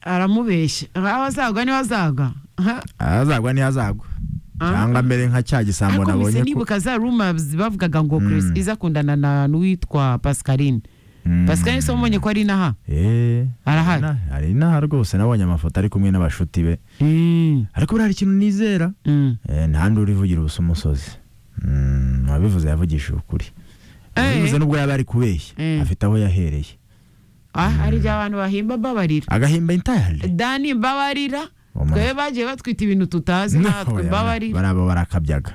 aramubeshya aho azagwa niho azagwa Aha. azagwa ntiyazagwa cyangwa mbere nka cya gisambo ariko mise nabonye ko nibuka za rumors bavugaga ngo Chris iza akundana na n'uwitwa Pascaline Pascaline se wamubonye ko ari inaha Eh, Arahari. ari inaha- ari inaha rwose nabonye amafoto ari kumwe n'abashuti be Mm, ariko buriya hari ikintu nizera mm. Eh, nta ndi urivugira ubusa umusozi Mm, wabivuze yavugishije ukuri wabivuze Eh. nubwo yaba ari kubeshya Mm. afite aho yahereye ah hari igihe abantu bahimba babarira agahimba intayari dani mbabarira Omo. twebwe bagiye batwita ibintu tutazi natwe mbabarira barabo barakabyaga